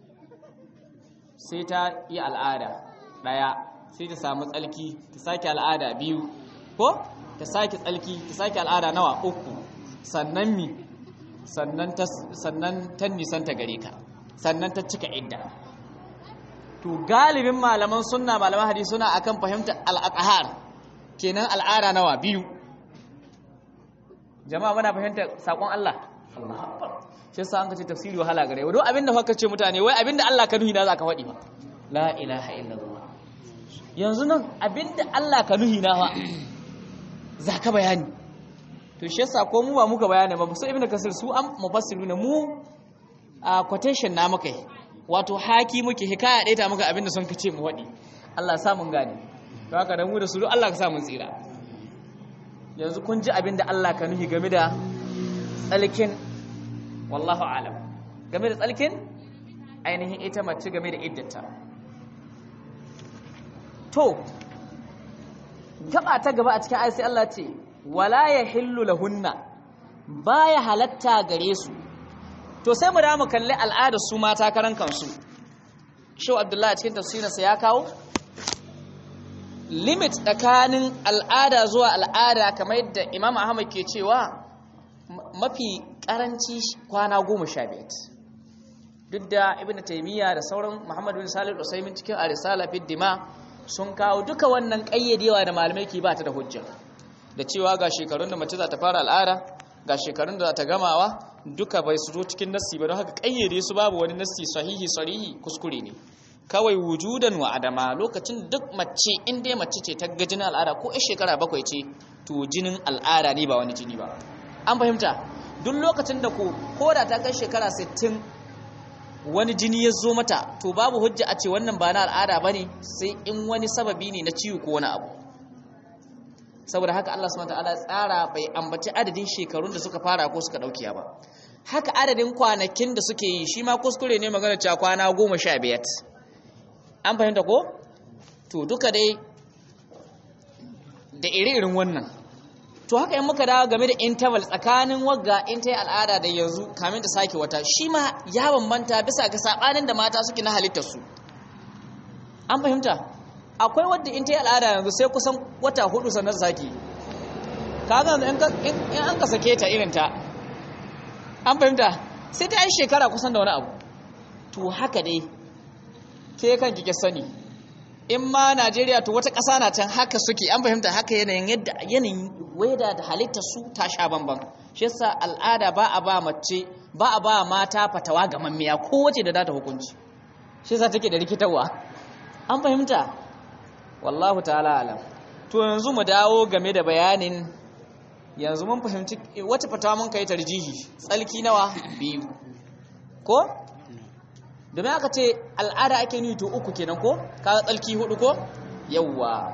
sai ta yi al'ada ɗaya sai ta samu tsalki ta sake al'ada biyu ko ta sake tsalki ta sake al'ada nawa uku sannan mi sannan ta nisanta gare ka sannan ta cika idda to galibin malaman sunna malaman hadisi suna akan fahimtar al'aqhar kenan al'ada nawa biyu jama'a muna fahimtar sakon Allah Allahu akbar shi yasa an kace tafsiri wahala gare wa duk abinda fa kace mutane wai abinda Allah ka nuhi na zaka faɗi ba la ilaha illallah yanzu nan abinda Allah ka nuhi na fa zaka bayani to shi yasa ko mu ba muka bayani ba su ibnu kasir su an mufassiruna mu a quotation na muka yi wato haki muke hikaya ɗaya ta muka abin da sun kace mu waɗi Allah ya sa mun gane to haka da mu da su duk Allah ka sa mun tsira yanzu kun ji abin da Allah ka nuhi game da tsalkin wallahu alam game da tsalkin ainihin ita mace game da iddata to gaba ta gaba a cikin ayat sai Allah ce wala yahillu lahunna baya halatta gare su to sai mu da mu kalli al'adar su mata karan kansu Shehu Abdullahi a cikin tafsirinsa ya kawo limit tsakanin al'ada zuwa al'ada kamar yadda Imam Ahmad ke cewa mafi karanci kwana goma sha biyar duk da Ibn Taymiyyah da sauran Muhammad bin Salih al-Usaymin cikin Arisala fi Dima sun kawo duka wannan kayyadewa da malamai ke ba ta da hujja da cewa ga shekarun da mace za ta fara al'ada ga shekarun da za ta gamawa duka bai su zo cikin nassi ba don haka kayyade su babu wani nassi sahihi sarihi kuskure ne kawai wujudan wa adama lokacin duk mace in dai mace ce ta ga jinin al'ada ko a shekara bakwai ce to jinin al'ada ne ba wani jini ba an fahimta duk lokacin da ko koda ta kai shekara 60 wani jini ya zo mata to babu hujja a ce wannan ba na al'ada bane sai in wani sababi ne na ciwo ko wani abu saboda haka Allah subhanahu wataala tsara bai ambaci adadin shekarun da suka fara ko suka daukiya ba haka adadin kwanakin da suke yi shi ma kuskure ne magana cewa kwana goma sha biyar an fahimta ko to duka dai da iri-irin wannan to haka in muka dawo game da interval tsakanin wagga in ta yi al'ada da yanzu kamin ta sake wata shi ma ya bambanta bisa ga sabanin da mata suke na halittarsu an fahimta akwai wadda in ta yi al'ada yanzu sai kusan wata hudu sannan sake kaga in an ka sake ta irin ta an fahimta sai ta yi shekara kusan da wani abu to haka dai ke kan kike sani in ma Najeriya to wata ƙasa na can haka suke an fahimta haka yanayin yadda yanayin weda da halittar su ta sha bamban shi yasa al'ada ba a ba mace ba a ba mata fatawa ga mammiya ko wace da data hukunci shi yasa take da rikitarwa an fahimta wallahu ta'ala alam to yanzu mu dawo game da bayanin yanzu mun fahimci wata fatawa mun kai tarjihi tsalki nawa biyu ko domin aka ce al'ada ake nuni to uku kenan ko kaga tsalki hudu ko yawwa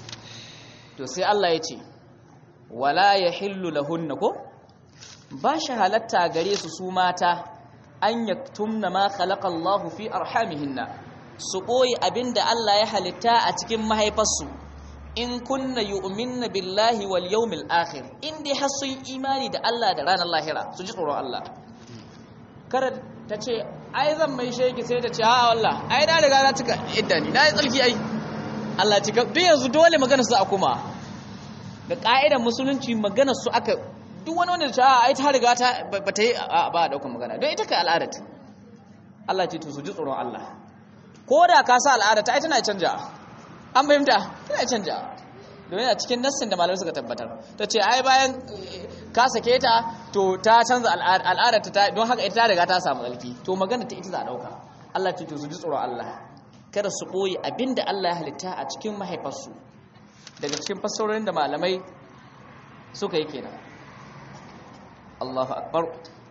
to sai Allah ya ce wala yahillu lahunna ko ba shi halatta gare su su mata an yaktumna ma khalaqa Allahu fi arhamihinna su ɓoye abin da Allah ya halitta a cikin mahaifarsu in kunna yu'minna billahi wal yawmil akhir in dai har sun imani da Allah da ranar lahira su ji tsoron Allah kada ta ce ai zan mai sheki sai ta ce a wallah ai na riga na cika idda ni na yi tsarki ai Allah cika duk yanzu dole magana su a kuma da ka'idar musulunci magana su aka duk wani wanda ta ce ai ta riga ta ba ta yi ba a daukan magana don ita kai al'adat Allah ce to su ji tsoron Allah ko da ka sa al'ada ta ai tana canja an fahimta tana canja domin a cikin nassin da malamai suka tabbatar ta ce ai bayan ka sake ta to ta canza al'ada ta don haka ita ta riga ta samu tsalki to magana ta ita za a dauka Allah ce to su ji tsoron Allah kada su boye abinda Allah ya halitta a cikin mahaifarsu daga cikin fassarorin da malamai suka yi kenan Allahu akbar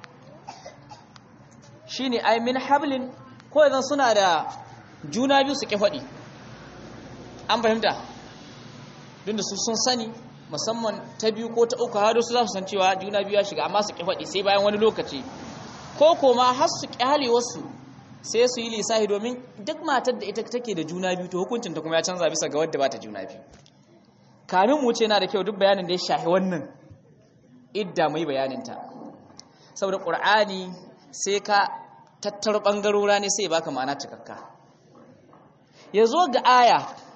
shine ai min hablin ko idan suna da juna biyu su ƙi faɗi an fahimta duk da su sun sani musamman ta biyu ko ta uku har su za su san cewa juna biyu ya shiga amma su ƙi faɗi sai bayan wani lokaci ko koma har su ƙyale wasu sai su yi lissafi domin duk matar da ita take da juna biyu to hukuncin ta kuma ya canza bisa ga wadda ba ta juna biyu kamin mu ce na da kyau duk bayanin da ya shahi wannan idda mai bayanin ta saboda qur'ani sai ka tattaro bangarora ne sai baka ma'ana cikakka ya zo ga aya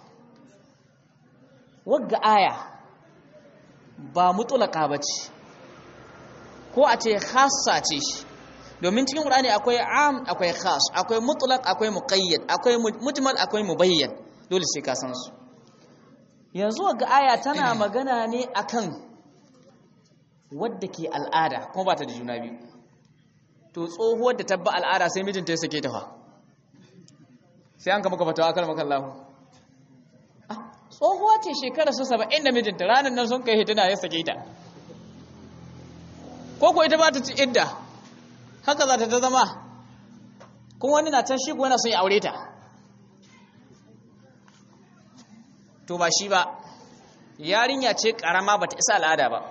wagga aya ba mutulaka ba ce ko a ce khassa ce shi domin cikin ƙur'ani akwai am akwai khas akwai mutulak akwai muqayyad akwai mujmal akwai mubayyan dole sai ka san su yanzu wagga aya tana magana ne akan wadda ke al'ada kuma ba ta da juna biyu to tsohuwar da tabba al'ada sai mijinta ya sake ta fa sai an kama fatawa kan makan lahu tsohuwa ce shekara su saba'in da mijinta ranar nan sun kai hituna ya sake ta ko ko ita ba ta ci idda haka za ta ta zama kuma wani na can shi ko yana son ya aure ta to ba shi ba yarinya ce karama ba ta isa al'ada ba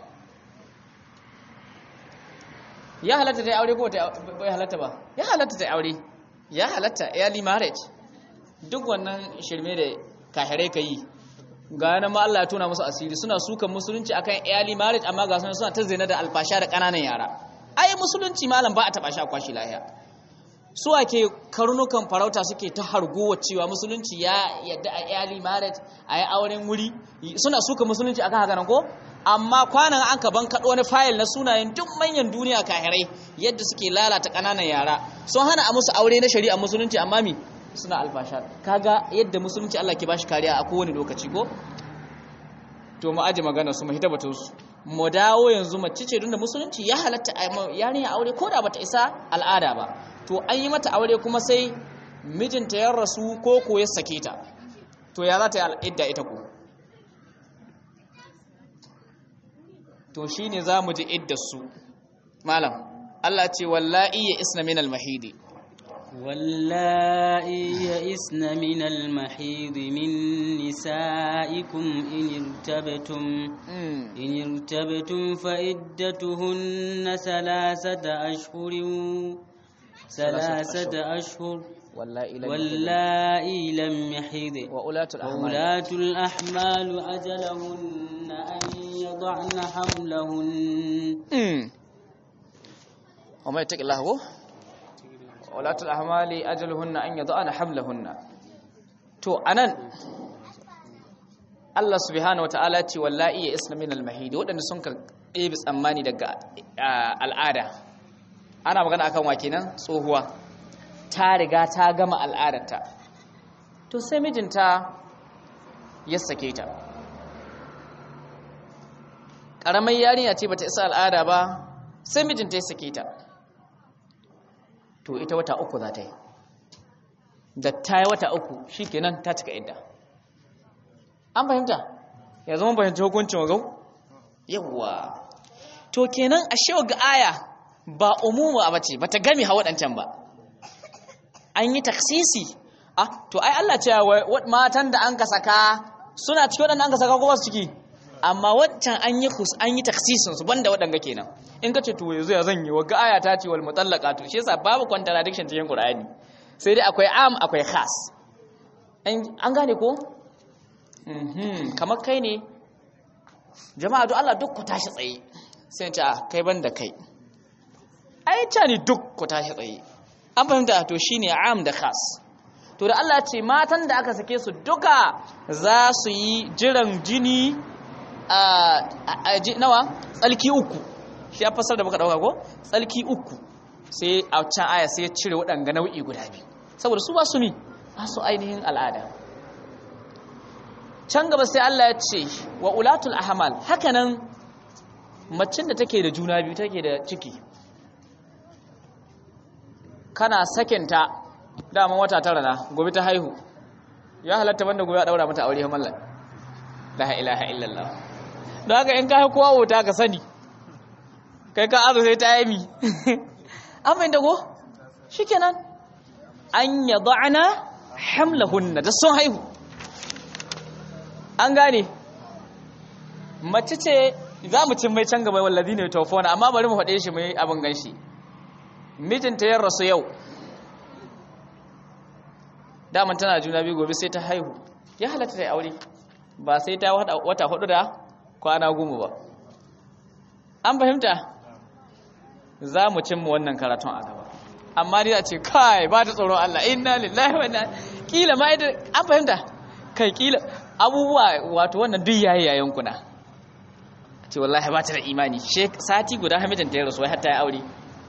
ya halatta ta yi aure ko bai halatta ba ya halatta ta yi aure ya halatta early marriage duk wannan shirme da kahirai ka yi ga yana ma Allah ya tona musu asiri suna sukan musulunci akan early marriage amma ga suna ta zina da alfasha da ƙananan yara ai musulunci malam ba a taɓa sha kwashi lahiya su ake karnukan farauta suke ta hargowa cewa musulunci ya yadda a early marriage a yi auren wuri suna suka musulunci akan haka nan ko amma kwanan an ka ban kaɗo wani fayil na sunayen duk manyan duniya kahirai yadda suke lalata ƙananan yara sun hana a musu aure na shari'a musulunci amma mi suna alfasha kaga yadda musulunci Allah ke bashi kariya a kowane lokaci ko to mu aje magana su mu hita batun su mu dawo yanzu mace ce da musulunci ya halatta yarinya aure ko da bata isa al'ada ba to an yi mata aure kuma sai mijinta ya rasu ko ko ya sake ta to ya za ta yi al'idda ita ko to shine za mu ji iddar su malam Allah ce wallahi ya isna min al-mahidi واللائي يئسن من المحيض من نسائكم إن ارتبتم إن ارتبتم فعدتهن ثلاثة أشهر ثلاثة أشهر واللائي لم يحض وأولاة وأولاة الأحمال أجلهن أن يضعن حملهن وما يتق الله هو walatul ahmali ajaluhunna an yad'ana hamlahunna to anan Allah subhanahu wataala ce wallahi ya isna min al-mahid wadanda sun ka ɗebi tsammani daga al'ada ana magana akan wa kenan tsohuwa ta riga ta gama al'adarta to sai mijinta ya sake ta ƙaramar yarinya ce bata isa al'ada ba sai mijinta ya sake ta to ita wata uku za ta yi da ta yi wata uku shi kenan ta cika idda an fahimta ya zama fahimci hukuncin wagau yawwa to kenan a shewa ga aya ba umumu a bace ba ta gami hawa ɗancan ba an yi taksisi ah to ai Allah ce matan da an ka saka suna ciki waɗanda an ka saka ko ba su ciki amma wancan an yi kus an yi taksisin su banda waɗanga kenan in ka ce to yanzu ya zan yi wa ga aya ta ce wal mutallaqatu shi yasa babu contradiction cikin Qur'ani sai dai akwai am akwai khas an gane ko mhm kamar kai ne jama'a duk Allah duk ku tashi tsaye sai ce kai banda kai ai ta ne duk ku tashi tsaye an fahimta to shine am da khas to da Allah ce matan da aka sake su duka za su yi jiran jini a nawa tsalki uku shi ya fasar da muka dauka ko tsalki uku sai a can aya sai ya cire waɗanga nau'i guda biyu saboda su ba su ne ba su ainihin al'ada can gaba sai Allah ya ce wa ulatul ahmal hakanan macin da take da juna biyu take da ciki kana sakinta daman wata tara na gobe ta haihu ya halatta banda gobe a daura mata aure mallan la ilaha illallah don haka in ka kowa wuta ka sani kai ka azu sai ta yi mi an mai dago shi kenan an ya ba'ana hamlahunna da sun haihu an gane mace ce za mu cin mai can gaba wallazi ne tofona amma bari mu faɗe shi mai abin ganshi mijinta ya rasu yau daman tana juna biyu gobe sai ta haihu ya halatta ta aure ba sai ta wata hudu da kwana goma ba an fahimta za mu cimma wannan karatun a gaba amma dai a ce kai ba ta tsoron Allah inna lillahi wa inna kila ma ita an fahimta kai kila abubuwa wato wannan duk yayi yayin kuna ce wallahi ba ta da imani sati guda hamidin ta ya rasu har ta yi aure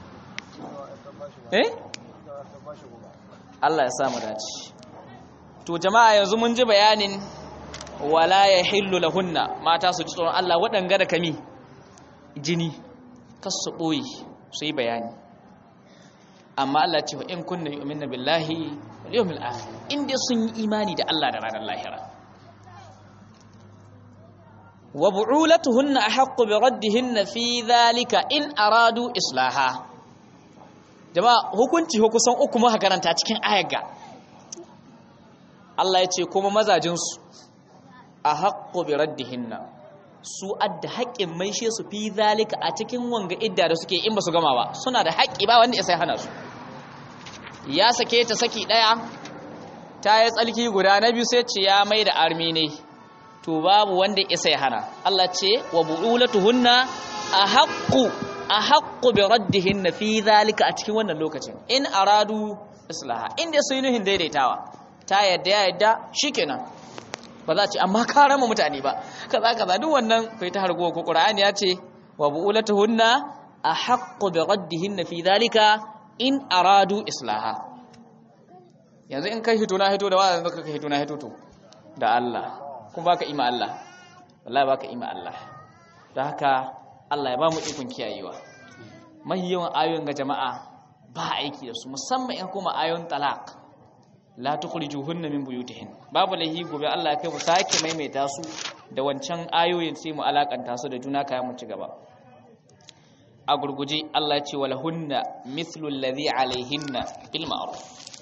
eh Allah ya samu dace to jama'a yanzu mun ji bayanin wala ya hillu lahunna mata su ji tsoron Allah waɗanga da kami jini kasu ɓoye su yi bayani amma Allah ce wa in kunna yu'minna billahi wal yawmil akhir in dai sun yi imani da Allah da ranar lahira wa bu'ulatuhunna ahaqqu bi raddihinna fi dhalika in aradu islaha jama'a hukunci kusan uku muka karanta cikin ayar ga Allah ya ce kuma mazajinsu ahaqqu bi raddihinna su adda haƙƙin maishe su fi zalika a cikin wanga idda da suke in ba su gama ba suna da haƙƙi ba wanda ya sai hana su ya sake ta saki ɗaya ta yi tsalki guda na biyu sai ce ya mai da armi ne to babu wanda ya sai hana Allah ce wa bu'ulatuhunna ahaqqu ahaqqu bi raddihinna fi zalika a cikin wannan lokacin in aradu islaha inda su yi nuhin daidaitawa ta yadda ya yadda shikenan ba za a ce amma ka rama mutane ba kaza kaza duk wannan kai ta hargo ko qur'ani ya ce wa bu'ulatuhunna ahaqqu bi raddihinna fi dhalika in aradu islaha yanzu in kai hito na hito da wazan zaka kai hito na hito to da Allah kuma baka ima Allah wallahi baka ima Allah da haka Allah ya ba mu ikon kiyayewa mahi yawan ayoyin ga jama'a ba aiki da su musamman in kuma ayoyin talaq la tukhrijuhunna min buyutihin babu lahi gobe Allah ya kai mu sake maimaita su da wancan ayoyin sai mu alakanta su da juna kayan mu ci gaba a gurguje Allah ya ce walahunna mithlu alladhi alaihinna bil ma'ruf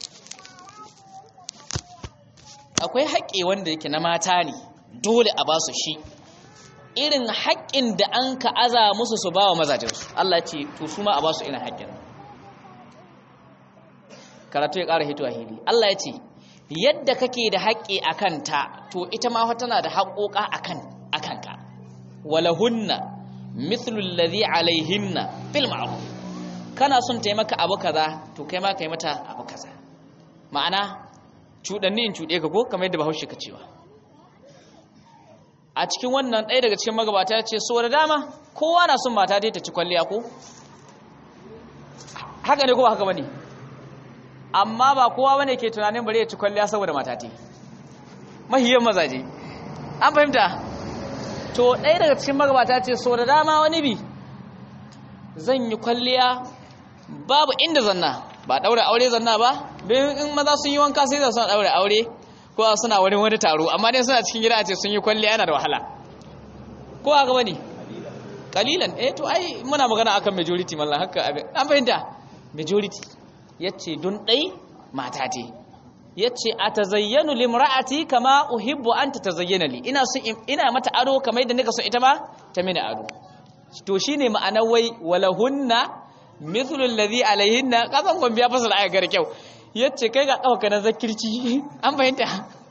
akwai haƙƙi wanda yake na mata ne dole a ba su shi irin haƙƙin da an ka aza musu su ba wa mazajensu Allah ya ce to su ma a ba su irin haƙƙin karatu ya ƙara hito a hili Allah ya ce yadda kake da haƙƙi a kanta to ita ma tana da haƙoƙa a kanka walahunna mithlu alladhi alaihinna bil ma'ruf kana son ta maka abu kaza to kai ma kai mata abu kaza ma'ana cuɗanni in cuɗe ka ko kamar yadda bahaushe ka cewa a cikin wannan ɗaya daga cikin magabata ya ce so da dama kowa na son mata dai ta ci kwalliya ko haka ne ko ba haka bane amma ba kowa bane ke tunanin bari ya ci kwalliya saboda mata te mahiyan mazaje an fahimta to ɗaya daga cikin magabata ce so da dama wani bi zan yi kwalliya babu inda zanna ba ɗaure aure zanna ba don in maza sun yi wanka sai da suna ɗaure aure ko suna wani wani taro amma dai suna cikin gida a ce sun yi kwalliya yana da wahala ko haka bane kalilan eh to ai muna magana akan majority mallan haka an fahimta majority yace don dai mata ce yace atazayyanu limra'ati kama uhibbu an tatazayyana li ina so ina mata ado kamar yadda nika so ita ma ta mini ado to shine ma'anar wai walahunna mithlu alladhi alaihinna kazan gombe ya fasala aya gar kyau yace kai ga kafa na zakirci an fahimta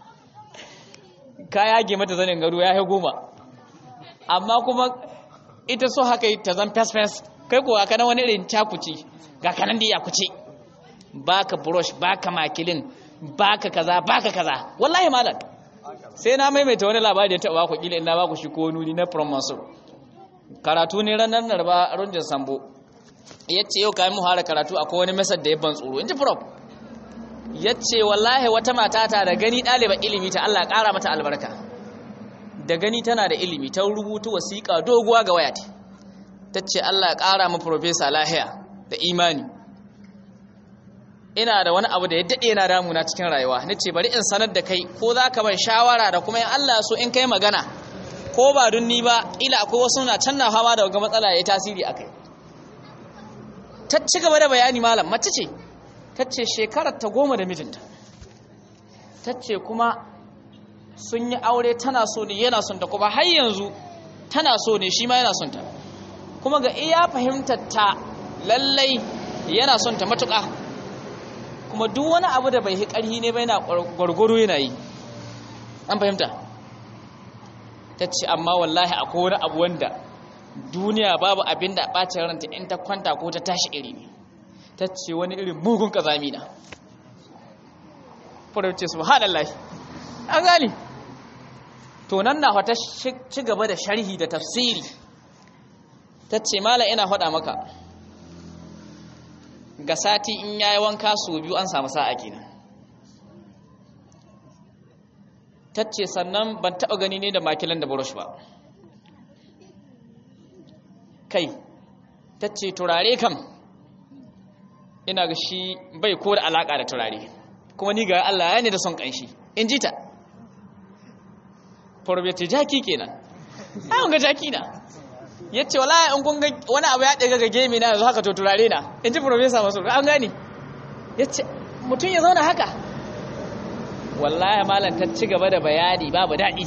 ka yage mata zanin gado ya yi goma amma kuma ita so haka ta zan fes-fes kai ko aka na wani irin cakuci ga kanan da ya kuce baka brush baka makilin baka kaza baka kaza wallahi malam sai na maimaita wani labari da taɓa ku kila ina baku shi ko nuni na from mansur karatu ne ranar narba runjin sambo yace yau kayan mu fara karatu akwai wani mesar da ya ban tsoro in ji prof yace wallahi wata mata ta da gani ɗaliban ilimi ta Allah ƙara mata albarka da gani tana da ilimi ta rubuta wasiƙa doguwa ga wayata ta ce Allah ya ƙara mu profesa lahiya da imani ina da wani abu da ya daɗe yana damuna cikin rayuwa na ce bari in sanar da kai ko za ka ban shawara da kuma in Allah so in kai magana ko ba dun ni ba ila akwai wasu na can na fama da wanga matsala ya yi tasiri a kai ta ci gaba da bayani malam mace ce ta ce shekarar ta goma da mijinta ta ce kuma sun yi aure tana so ne yana son ta kuma har yanzu tana so ne shi ma yana son ta kuma ga iya fahimtar ta lallai yana son ta matuƙa kuma duk wani abu da bai ƙarhi ne bai na gwargwaro yana yi an fahimta ta ce amma wallahi akwai wani abu wanda duniya babu abin da ɓacin ranta in ta kwanta ko ta tashi iri ne ta ce wani irin mugun ƙazami na farauce su haɗallahi an gani to nan na wata ci gaba da sharhi da tafsiri ta ce mala ina faɗa maka ga sati in yayi wanka so biyu an samu sa'a kenan ta ce sannan ban taɓa gani ne da makilan da burush ba kai ta ce turare kam ina ga shi bai ko da alaƙa da turare kuma ni ga Allah ya ne da son ƙanshi in ji ta farbeti jaki kenan ai ga jaki na yace wallahi in kun ga wani abu ya daga ga gemi na yanzu haka to turare na in ji professor masu an gani yace mutum ya zauna haka wallahi malam ta ci gaba da bayani babu daɗi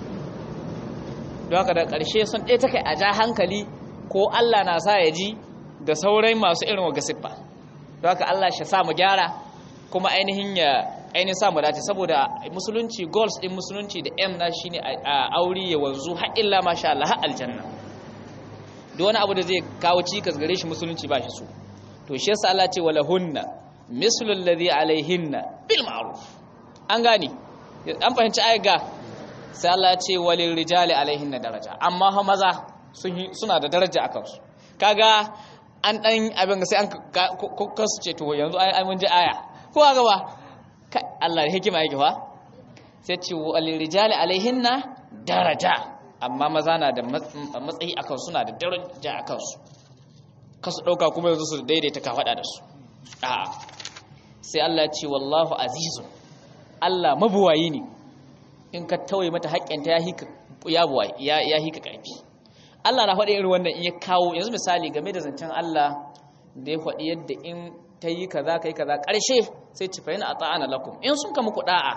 don haka da ƙarshe sun ɗaya ta kai a ja hankali ko Allah na sa ya ji da sauran masu irin wa gasiffa don haka Allah shi sa mu gyara kuma ainihin ya ainihin sa mu dace saboda musulunci goals din musulunci da M na shine a aure ya wanzu har illa masha Allah har aljanna duk wani abu da zai kawo cikas gare shi musulunci ba shi so to shi yasa Allah ce wala hunna mislu alladhi alaihinna bil ma'ruf an gane an fahimci ayat ga sai Allah ya ce walil rijali alaihinna daraja amma ha maza suna da daraja akan su kaga an dan abin sai an kasu ce to yanzu ai mun ji aya ko ga ba Allah da hikima yake fa sai ce walil rijali alaihinna daraja amma maza na da matsayi akan suna da daraja akan su kasu dauka kuma yanzu su daidaita ka fada da su a'a sai Allah ya ce wallahu azizun Allah mabuwayi ne in ka tauye mata haƙƙinta ya hika ya buwayi ya ya hika ƙarfi Allah na faɗi irin wannan in ya kawo yanzu misali game da zancen Allah da ya faɗi yadda in ta yi kaza kai kaza ƙarshe sai ci fa'ina ata'ana lakum in sun ka muku da'a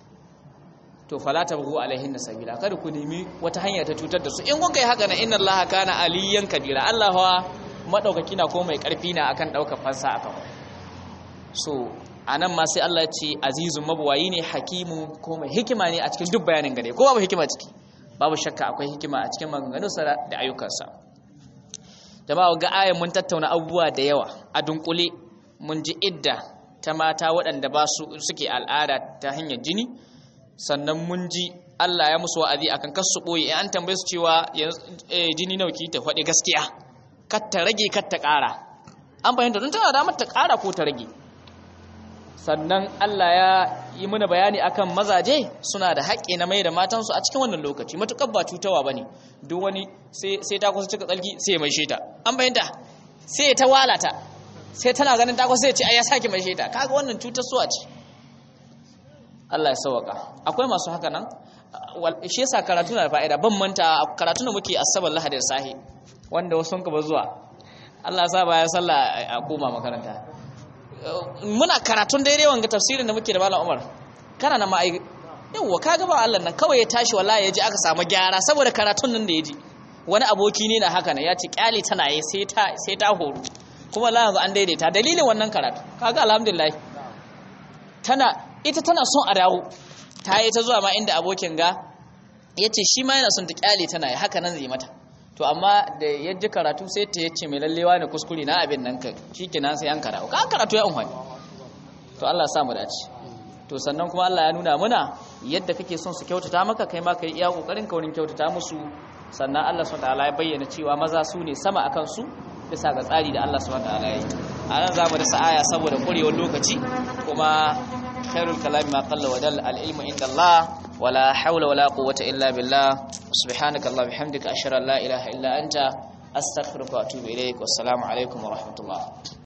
to fala tabghu alaihin sabila kada ku nemi wata hanya ta cutar da su in kun kai haka na inna Allah kana aliyan kabira Allah wa madaukaki na ko mai ƙarfi na akan ɗaukar fansa akan so a nan ma sai Allah ce azizun mabuwayi ne hakimu ko mai hikima ne a cikin duk bayanin gare ko babu hikima ciki babu shakka akwai hikima a cikin maganganunsa da ayyukansa jama'a ga ayan mun tattauna abubuwa da yawa a dunkule mun ji idda ta mata waɗanda ba su suke al'ada ta hanyar jini sannan mun ji Allah ya musu wa'azi akan kar su boye an tambaye su cewa jini nawa ki ta faɗi gaskiya kar ta rage kar ta ƙara an fahimta don tana damar ta ƙara ko ta rage sannan Allah ya yi mana bayani akan mazaje suna da haƙƙi na mai da matansu a cikin wannan lokaci matuƙar ba cutawa bane duk wani sai ta kusa cika tsalki sai ya mai sheta an bayyanta sai ta walata sai tana ganin ta kusa sai ce ai ya sake mai sheta kaga wannan cutar suwa ce Allah ya sauka akwai masu haka nan shi yasa karatu na da fa'ida ban manta karatu da muke asabar lahadi da sahi wanda wasu sun ba zuwa Allah ya sa bayan sallah a koma makaranta muna karatun daidai wanga tafsirin da muke da Malam Umar kana na ma'ai yawa kaga ba Allah nan kawai ya tashi wallahi ya ji aka samu gyara saboda karatun nan da ya ji wani aboki ne na haka ne ya ce kyale tana yi sai ta sai ta horo kuma Allah yanzu an daidaita dalilin wannan karatu kaga alhamdulillah tana ita tana son a dawo ta yi ta zuwa ma inda abokin ga yace shi ma yana son ta kyale tana yi haka nan zai mata to amma da ya ji karatu sai ta yace mai lallewa ne kuskure na abin nan ka shikenan sai an karatu ka karatu ya umfani to Allah ya sa mu dace to sannan kuma Allah ya nuna muna yadda kake son su kyautata maka kai ma kai iya kokarin ka wurin kyautata musu sannan Allah subhanahu wataala ya bayyana cewa maza su ne sama akan su bisa ga tsari da Allah subhanahu wataala ya yi a nan zamu da sa'aya saboda kurewar lokaci kuma khairul kalami ma qalla wa dal al ilmu inda Allah ولا حول ولا قوة إلا بالله سبحانك الله بحمدك أشهد أن لا إله إلا أنت أستغفرك وأتوب إليك والسلام عليكم ورحمة الله